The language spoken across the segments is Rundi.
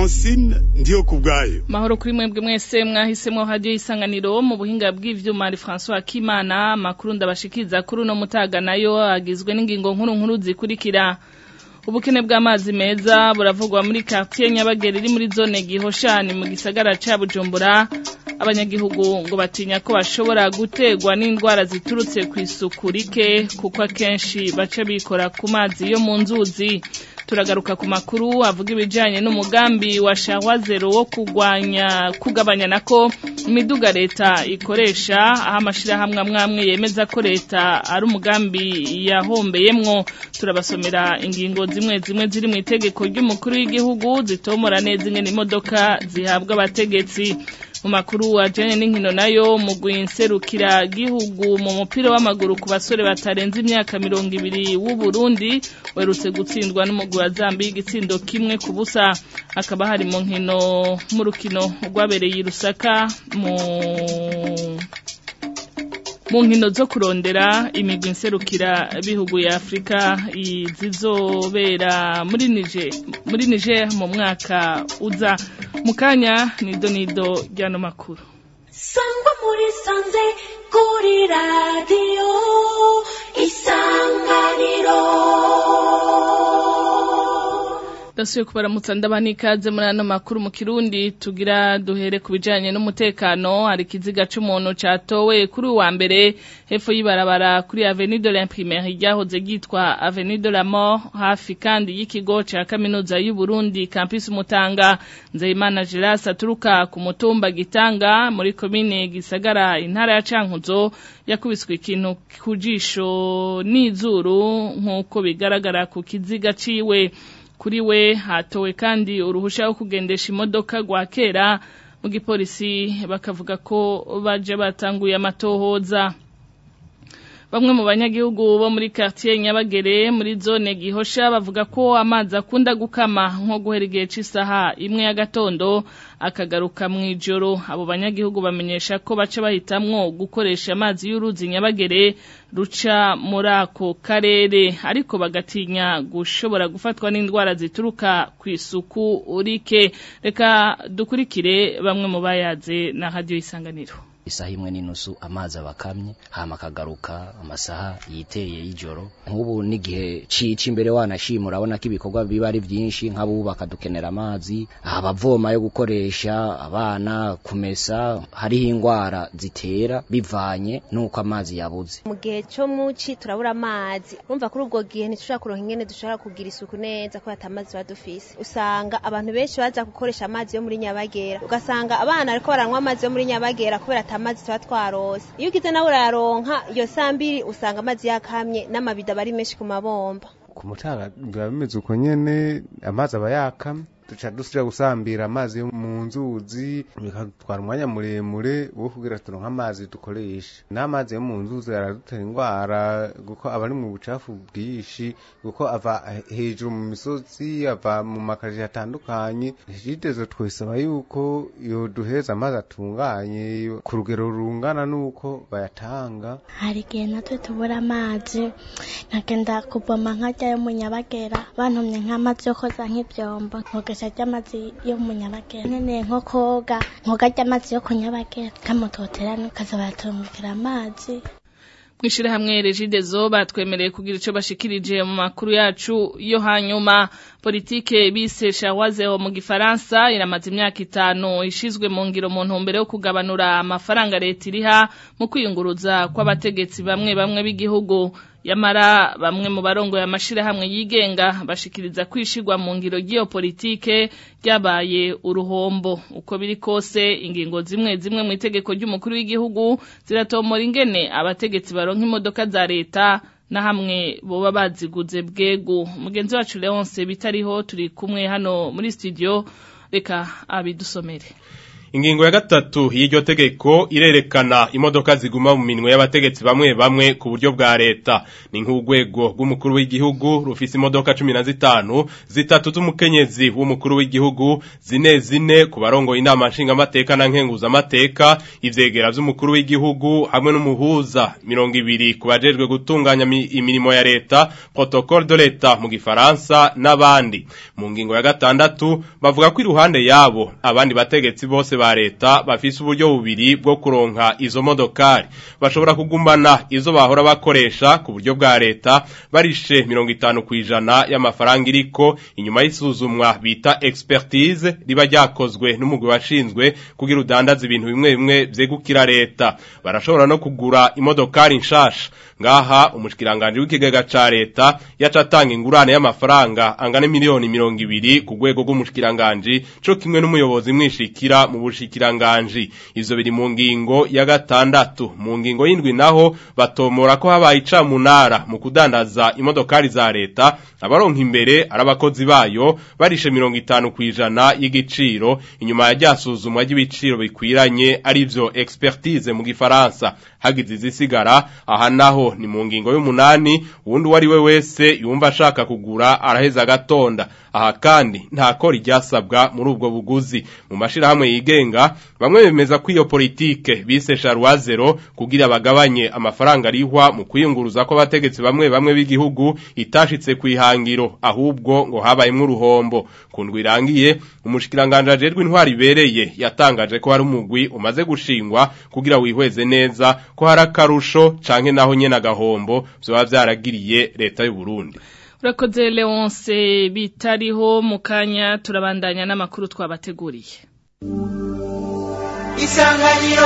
Francine ndiyo kubwayo mahoro kuri mwebwe mwese mwahisemo radio isanganiro mu buhinga bw'ivyuma ari François Kimana makuru ndabashikiza kuri no mutaga nayo agizwe n'ingingo nkuru nkuru zikurikira ubukene bw'amazi meza buravugwa muri quartier Nyabagere iri muri zone Gihoshani mu gisagara ca Bujumbura abanyagihugu ngo batinya ko bashobora gutegwa n'indwara ziturutse ku isuku rike kuko akenshi baca bikora ku mazi yo mu nzuzi turagaruka ku makuru avuga ibijanye n'umugambi wa shawa zero wo kugwanya kugabanya nako imiduga leta ikoresha aho amashirahamwe amwamwe yemeza ko leta ari umugambi yahombeyemwo turabasomera ingingo zimwe zimwe ziri mu itegeko ry'umukuru w'igihugu zitomora neza ingene imodoka zihabwa abategetsi mu makuru ajanye n'inkino nayo mu gwinserukira gihugu mu mupira w'amaguru ku basore batarenze imyaka mirongo ibiri w'u Burundi werutse gutsindwa n'umugwi wa Zambia igitsindo kimwe ku busa akaba hari mu nkino mu rukino rwabereye i Rusaka mu mu nkino zo kurondera imigwi nserukira bihugu ya Afrika zizobera muri Niger muri Niger mu mwaka uza mukanya nido nido ryano makuru sangwa muri sanze kuri radio isanganiro dasuye kubaramutsa ndabana ikaze muri ano makuru mu kirundi tugira duhere ku bijanye n'umutekano hari ikiziga c'umuntu catowe kuri uwa mbere hepfo y'ibarabara kuri avenue de l'imprimerie ryahoze ryitwa avenue de la mort hafi kandi y'ikigo ca kaminuza y'u Burundi campus Mutanga Nzeyimana Geras aturuka ku mutumba Gitanga muri komine Gisagara intara ya Cankuzo yakubiswe ikintu ku jisho n'izuru nk'uko bigaragara ku kiziga ciwe kuri we hatowe kandi uruhusha rwo kugendesha imodoka rwa kera mu gipolisi bakavuga ko baje batanguye amatohoza bamwe mu banyagihugu bo muri quartier Nyabagere muri zone Gihosha bavuga ko amazi akunda gukama nko guhera igihe c'isaha imwe ya gatondo akagaruka mu ijoro abo banyagihugu bamenyesha ko baca bahitamwo gukoresha amazi y'uruzi Nyabagere ruca muri ako karere ariko bagatinya gushobora gufatwa n'indwara zituruka ku isuku urike reka dukurikire bamwe mu bayaze na radio isanganiro isaha imwe n'inusu amazi abakamye hama akagaruka amasaha yitereye y'ijoro nk'ubu n'igihe cici imbere wanashima urabona ko ibikorwa biba ari vyinshi nk'abubaka dukenera amazi abavoma yo gukoresha abana kumesa hariho ingwara zitera bivanye n'uko amazi yabuze mu gihe co muci turabura amazi urumva kuri ubwo gihe ntitushobora kuronka ingene dushobora kugira isuku neza ko atamazi tuba dufise usanga abantu benshi baza gukoresha amazi yo muri nyabagera ugasanga abana ariko baranywa amazi yo muri nyabagera kubera amazi tuba twarose iyo ugize nawe urayaronka iyo saa mbiri usanga amazi yakamye n'amabido aba ari menshi ku mabomba ku mutaga biba bimeze uko nyene amazi aba yakamye duca dusubira gusambira amazi yo mu nzuzi bikatwara umwanya muremure wo kugira turonke amazi dukoresha n'amazi yo mu nzuzi aradutera indwara kuko aba ari mu bucafu bwinshi kuko ava hejuru mu misozi ava mu makaji atandukanye jitezo twesaba yuko yo duheza amazi atunganye ku rugero rungana n'uko bayatanga hari igihe natwe tubura amazi nkagenda kuvoma nkajya yo mu nyabagera bantumye nk'amazi yo koza nk'ibyombo nkogesha ry'amazi yo mu nyabagera nkeneye nko koga nkoga ry'amazi yo ku nyabagera kamutotera nukaza baratungukira amazi mwishirahamwe Regidezo batwemereye kugira ico bashikirije mu makuru yacu yo hanyuma politike bise shawazeho mu gifaransa iramaze imyaka itanu ishizwe mu ngiro mu ntumbero yo kugabanura amafaranga leta iriha mu kwiyunguruza kw'abategetsi bamwe bamwe b'igihugu yamara bamwe mu barongoye amashirahamwe yigenga bashikiriza kwishigwa mu ngiro ry'iyo politike ryabaye uruhombo uko biri kose ingingo zimwe zimwe mu itegeko ry'umukuru w'igihugu ziratomora ingene abategetsi baronka imodoka za leta na hamwe boba baziguze bwego mugenzi wacu Leonce bitariho turi kumwe hano muri studio reka abidusomere Ingingo ya gatatu y'iryo tegeko irerekana imodoka ziguma mu minwe y'abategetsi bamwe bamwe ku buryo bwa leta ni nk'urwego rw'umukuru w'igihugu rufise imodoka 15 zitatu z'umukenyezi w'umukuru w'igihugu zine zine ku barongo inama nshinga amateka na nkenguza amateka ivyegera vy'umukuru w'igihugu hamwe n'umuhuza 200 ku bajejwe gutunganya imirimo ya leta protocole de l'etat mu gifaransa n'abandi mu ngingo ya gatandatu bavuga ko iruhande yabo abandi bategetsi bose ba leta bafise uburyo bubiri bwo kuronka izo modokari bashobora kugumana izo bahora bakoresha ku buryo bwa leta barishe 50 kwijana y'amafaranga iriko inyuma y'isuzumwa bita expertise riba ryakozwe n'umugwi washinzwe kugira udandaza ibintu bimwe bimwe vyegukira leta barashobora no kugura imodokari nshasha ngaha umushikiranganje w'ikigega ca leta yaca atanga ingurane y'amafaranga angana miliyoni 200 ku rwego rw'umushikiranganje co kimwe n'umuyobozi mwishikira mu bushikiranganje ivyo biri mu ngingo ya gatandatu mu ngingo y'indwi naho batomora ko habaye icamunara mu kudandaza imodokari za leta abaronka imbere arabakozi bayo barishe 50 kwijana y'igiciro inyuma ya ryasuzumwa ry'ibiciro bikwiranye arivyo expertise mu gifaransa hagize izisigara aha naho ni mu ngingo y'umunani uwundi wari we wese yumva ashaka kugura araheza agatonda aha kandi nta kora iryasabwa muri ubwo buguzi mu mashirahamwe yigenga bamwe bemeza ko iyo politike bise Charwazero kugira bagabanye amafaranga arihwa mu kwiyunguruza ko abategetsi bamwe bamwe b'igihugu itashitse kwihangiro ahubwo ngo habayemwo uruhombo kundwa irangiye umushikiranganje ajejwe intwari ibereye yatangaje ko hari umugwi umaze gushingwa kugira wihweze neza ko hari akarusho canke naho nyene agahombo vyoba vyaragiriye leta y'u Burundi urakoze leonce bitariho mu kanya turabandanya n'amakuru twabateguriye isanganiro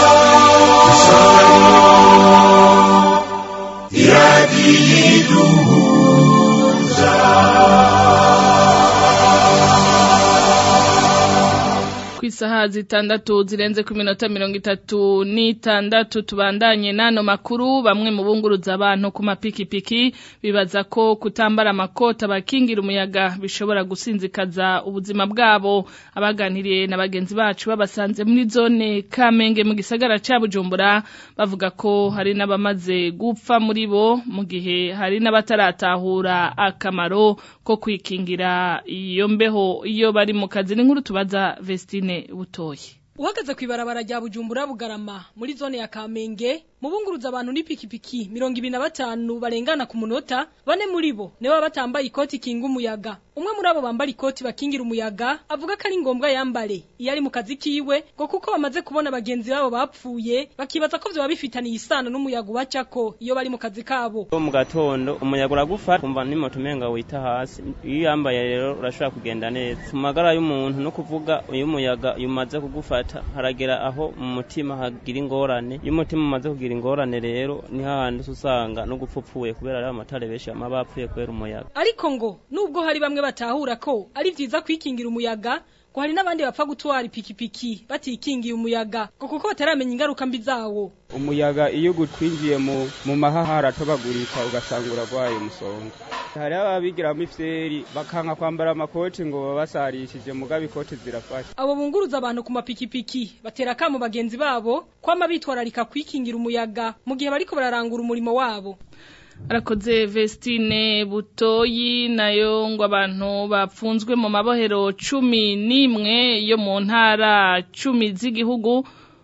ku isaha zitandatu zirenze ku minota mirongo itatu n'itandatu tubandanye n'ano makuru bamwe mu bunguruza abantu ku mapikipiki bibaza ko kutambara amakoti abakingira umuyaga bishobora gusinzikaza ubuzima bwabo abaganiriye na bagenzi bacu babasanze muri zone kamenge mu gisagara cya bujumbura bavuga ko hari n'abamaze gupfa muri bo mu gihe hari n'abataratahura akamaro ko kwikingira iyo mbeho iyo bari mu kazi n'inkuru tubaza Vestine butoyi uhagaze ku ibarabara rya bujumbura bugarama muri zone ya kamenge mubunguruza abantu n'ipikipiki mirongo ibiri na batanu barengana ku munota bane muri bo nibo baba batambaye ikoti kinga umuyaga umwe muri abo bambara ikoti bakingira umuyaga avuga ko ari ngombwa yambare iyo ari mu kazi kiwe ngo kuko bamaze kubona bagenzi babo bapfuye bakibaza ko vyoba bifitaniye isano n'umuyaga ubacako iyo bari mu kazi kabo mu gatondo umuyaga uragufata kumva n'imoto umenga wita hasi iyo uyambaye rero urashobora kugenda neza mu magara y'umuntu no kuvuga iyo umuyaga umaze kugufata haragera aho mu mutima hagira ingorane iyo umutima umaze kugira ingorane rero ni hahandi usanga no gupfupfuye kubera ari amatara benshi bama bapfuye kubera umuyaga ariko ngo nubwo hari bamwe batahura ko ari vyiza kwikingira umuyaga ngo hari n'abandi bapfa gutwara ipikipiki batikingiye umuyaga ngo kuko bataramenya ingaruka mbi zawo umuyaga iyo gutwinjiye mu mu mahaha haratobagurika ugasanga uragwaye umusonga hari ababigiramo ifyeri bakanka kwambara amakoti ngo babasarishije mugabe ikoti zirafasha abo bunguruza abantu ku mapikipiki batera kamo bagenzi babo kwama bitwararika kwikingira umuyaga mu gihe bariko bararangura umurimo wabo arakoze Vestine butoyi nayo ngo abantu bapfunzwe mu mabohero cumi n'imwe yo mu ntara cumi z'igihugu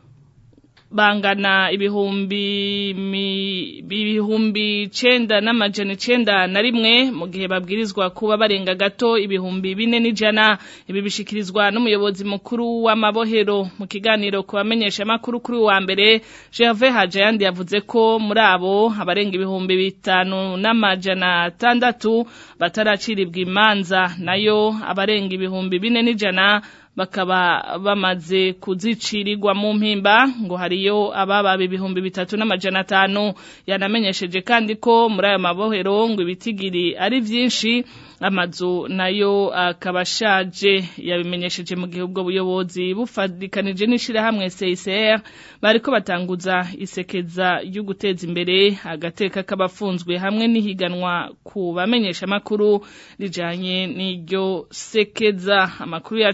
bangana ibihumbi ibihumbi cenda n'amajana icenda na rimwe mu gihe babwirizwa kuba barenga gato ibihumbi bine n'ijana ibi bishikirizwa n'umuyobozi mukuru w'amabohero mu kiganiro ku bamenyesha amakuru kuri wa mbere Gervais Hajayandi yavuze ko muri abo abarenga ibihumbi bitanu n'amajana atandatu bataraciribwa imanza nayo abarenga ibihumbi bine n'ijana bakaba bamaze kuzicirirwa mu mpimba ngo hariyo ababa ibihumbi bitatu n'amajana atanu yanamenyesheje kandi ko muri ayo mabohero ngo ibitigiri ari byinshi amazu nayo akaba ashaje yabimenyesheje mu gihe ubwo buyobozi bufadikanije n'ishirahamwe CICR bariko batanguza isekeza ryo guteza imbere agateka k'abafunzwe hamwe n'ihiganwa ku bamenyesha amakuru rijanye n'iryo sekeza amakuru yacu tuyabanda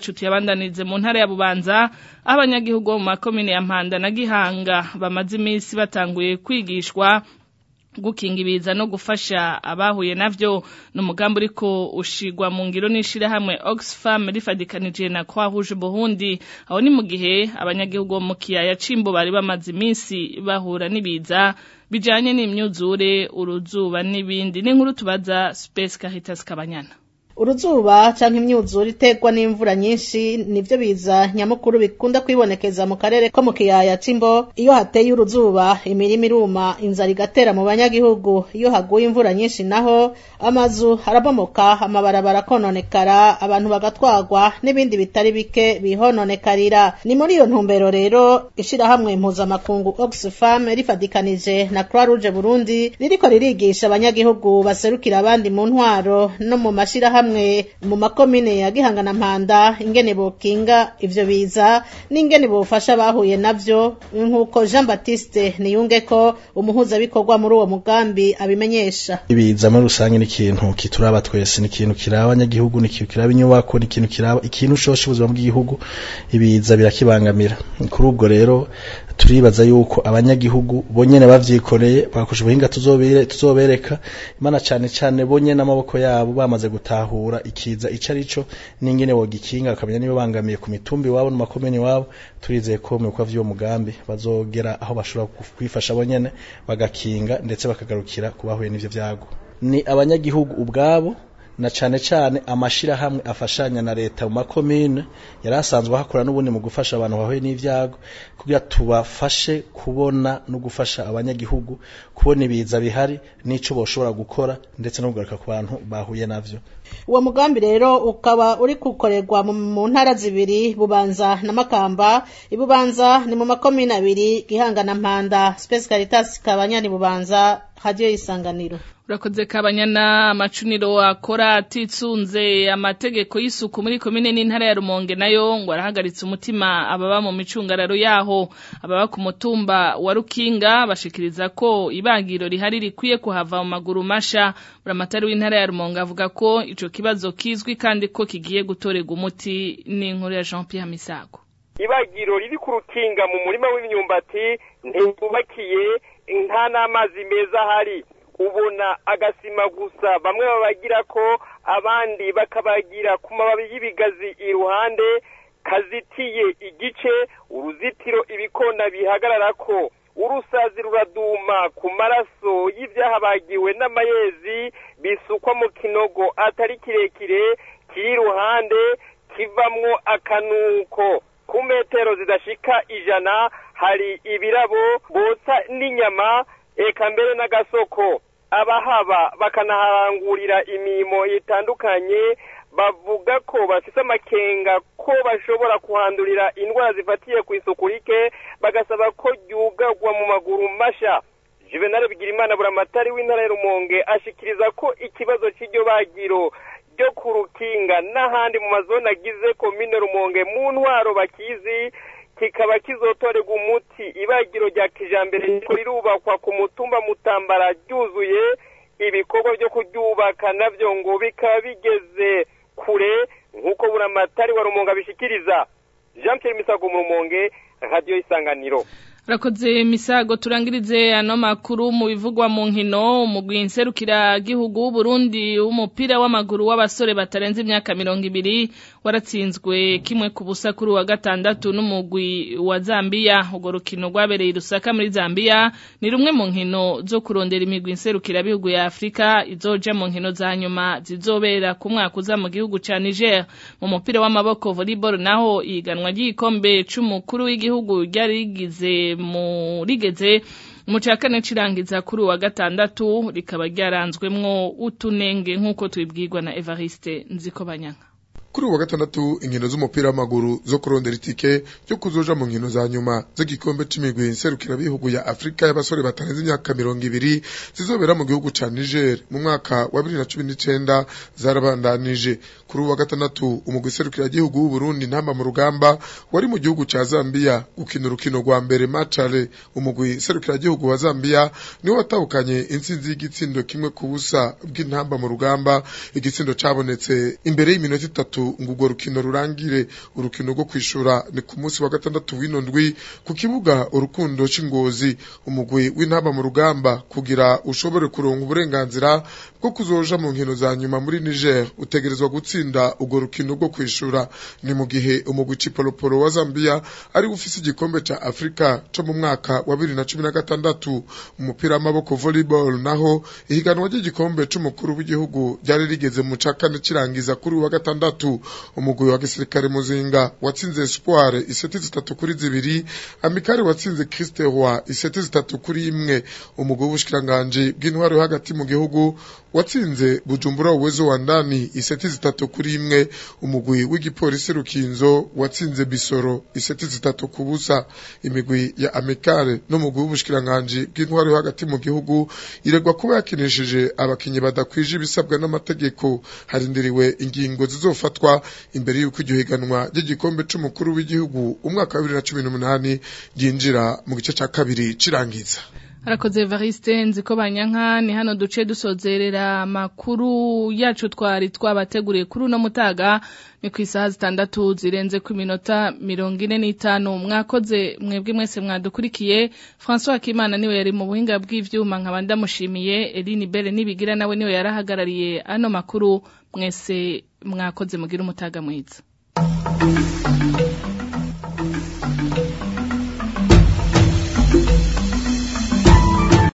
tuyabandanize mu ntara ya Bubanza aho abanyagihugu bo mu makomine ya Mpanda na Gihanga bamaze iminsi batanguye kwigishwa gukinga ibiza no gufasha abahuye navyo n'umugambi uriko ushigwa mu ngiro n'ishirahamwe Oxfam rifadikanije na Croix Rouge Burundi aho ni mu gihe abanyagihugu bo mu kiyaya Cimbo bari bamaze iminsi bahura n'ibiza bijanye n'imyuzure uruzuba n'ibindi n'inkuru tubaza Space Caritas Kabanyana uruzuba canke imyuzure iterwa n'imvura nyinshi nivyo biza nyamukuru bikunda kwibonekeza mu karere ko mu kiyaya c'imbo iyo hateye uruzuba imirima iruma inzara igatera mu banyagihugu iyo haguye imvura nyinshi naho amazu harabomoka amabarabara akononekara abantu bagatwagwa n'ibindi bitari bike bihononekarira ni muri iyo ntumbero rero ishirahamwe mpuzamakungu Oxfam rifadikanije na Croix Rouge Burundi ririko ririgisha abanyagihugu baserukira abandi mu ntwaro no mu mashirahamwe hamwe mu makomine ya Gihanga na Mpanda ingene bokinga ivyo biza n'ingene bofasha bahuye navyo nkuko Jean Baptiste niyunge ko umuhuza bikorwa muri uwo mugambi abimenyesha ibiza muri rusange ni ikintu kituraba twese ni ikintu kiraba abanyagihugu ni ikintu kiraba inyubako ni ikintu kiraba ikintu ushosha ubuzima bw'igihugu ibiza birakibangamira kuri ubwo rero turibaza yuko abanyagihugu bonyene bavyikoreye bakoresha ubuhinga tuzobere tuzobereka imana cane cane bonyene amaboko yabo bamaze gutahura ikiza ico arico n'ingene bogikinga bakamenya niba bangamiye ku mitumbi wabo no makomeni wabo turizeye ko mu bikorwa vy'uwo mugambi bazogera aho bashobora kwifasha bonyene bagakinga ndetse bakagarukira kubahuye n'ivyo vyago ni abanyagihugu ubwabo na cane cane amashirahamwe afashanya na leta mu makomine yari asanzwe hakora n'ubundi mu gufasha abantu bahuye n'ivyago kugira tubafashe kubona no gufasha abanyagihugu kubona ibiza bihari n'ico boshobora gukora ndetse no kugaruka ku bantu bahuye navyo uwo mugambi rero ukaba uri gukorerwa mu ntara zibiri bubanza na makamba ibubanza ni mu makomine abiri gihanga na mpanda space caritas kabanyani bubanza radio isanganiro urakoze kabanyana amacuniro akora atitsunze amategeko y'isuku muri komine n'intara ya Rumonge nayo ngo arahagaritse umutima ababa mu micungararo yaho ababa ku mutumba wa Rukinga bashikiriza ko ibagiro rihari rikwiye kuhava mu maguru masha buramatari w'intara ya Rumonge avuga ko ico kibazo kizwi kandi ko kigiye gutorega umuti n'inkuru ya Jean Pierre Misago ibagiro riri ku rukinga mu murima w'imyumbati ntibubakiye nta n'amazi meza ahari ubona agasima gusa bamwe babagira ko abandi bakabagira ku mababi y'ibigazi iruhande kazitiye igice uruzitiro ibikona bihagarara ko urusazi ruraduma ku maraso y'ibyahabagiwe n'amayezi bisukwa mu kinogo atari kirekire kiri iruhande kivamwo akanuko ku metero zidashika ijana hari ibirabo botsa n'inyama eka mbere n'agasoko abahaba bakanaharangurira imirimo itandukanye bavuga ko bafite amakenga ko bashobora kuhandurira indwara zifatiye ku isuku rike bagasaba ko ryugagwa mu maguru masha juvenal bigirimana buramatari w'intara ya rumonge ashikiriza ko ikibazo cy'iryo bagiro ryo ku rukinga n'ahandi mu mazone agize komine rumonge mu ntwaro bakizi kikaba kizotorerwa umuti ibagiro rya kijambere riko rirubakwa ku mutumba mutambara ryuzuye ibikorwa byo kuryubaka navyo ngo bikaba bigeze kure nk'uko buramatari wa rumonge abishikiriza jean pierre misago mu rumonge radiyo isanganiro Rakoze misago turangirize ano makuru mu bivugwa mu nkino umugwi nserukira gihugu Burundi w'umupira w'amaguru w'abasore batarenze imyaka mirongo ibiri waratsinzwe kimwe ku busa kuri wa gatandatu n'umugwi wa Zambia urwo rukino rwabereye rusaka muri Zambia ni rumwe mu nkino zo kurondera imigwi nserukira bihugu ya Afrika izoja mu nkino za nyuma zizobera ku mwaka uza mu gihugu ca Niger mu mupira w'amaboko volleyball naho iganwa ry'igikombe c'umukuru w'igihugu ryari rigize murigeze mu cya kane cirangiza kuri wa gatandatu rikaba ryaranzwemwo utunenge nk'uko tubibwirwa na Evariste Nzikobanyanga kuri uwa gatandatu inkino z'umupira w'amaguru zo kurondera itike yo kuzoja mu nkino za nyuma z'igikombe c'imigwi nserukira bihugu ya Afrika y'abasore batarenze imyaka mirongo ibiri zizobera mu gihugu ca Niger mu mwaka wa bibiri na cumi n'icenda zarabandanije kuri uwa gatandatu umugwi serukira gihugu w'u Burundi ntamba mu rugamba wari mu gihugu ca Zambia gukina urukino rwa mbere matchale umugwi serukira gihugu wa Zambia niwo watahukanye intsinzi y'igitsindo kimwe ku busa bw'intamba mu rugamba igitsindo cabonetse imbere y'iminota itatu gatatu ngo urwo rukino rurangire urukino rwo kwishura ni ku munsi wa gatandatu w'ino ndwi ku kibuga urukundo c'ingozi umugwi w'intaba mu rugamba kugira ushobore kuronka uburenganzira bwo kuzoja mu nkino za nyuma muri Niger utegerezwa gutsinda urwo rukino rwo kwishura ni mu gihe umugwi Chipolopolo wa Zambia ari ufise igikombe ca Afrika co mu mwaka wa 2016 umupira w'amaboko volleyball naho ihiganwa ry'igikombe c'umukuru w'igihugu ryari rigeze mu ca kane kirangiza kuri wa gatandatu umugwi wa gisirikare muzinga watsinze Espoir iseti zitatu kuri zibiri Amikari watsinze Christe Roy iseti zitatu kuri imwe umugwi w'ubushikiranganje bw'intwaro yo hagati mu gihugu watsinze Bujumbura uwezo wa ndani iseti zitatu kuri imwe umugwi w'igipolisi Rukinzo watsinze Bisoro iseti zitatu ku busa imigwi ya Amikare n'umugwi w'ubushikiranganje bw'intwaro yo hagati mu gihugu iregwa kuba yakinishije abakinyi badakwije ibisabwa n'amategeko harindiriwe ingingo zizofatwa imbere y'uko iryo higanwa ry'igikombe c'umukuru w'igihugu umwaka wa 2018 ryinjira mu gice ca kabiri cirangiza Harakoze Evariste nziko banyanka ni hano duce dusozerera makuru yacu twari twabateguriye kuri uno mutaga ni ku isaha zitandatu zirenze ku minota mirongo ine n'itanu mwakoze mwebwe mwese mwadukurikiye François Kimana niwe yari mu buhinga bw'ivyuma nkaba ndamushimiye Eline Bere nibigira nawe niwe yarahagarariye ano makuru mwese mwakoze mugira umutaga mwiza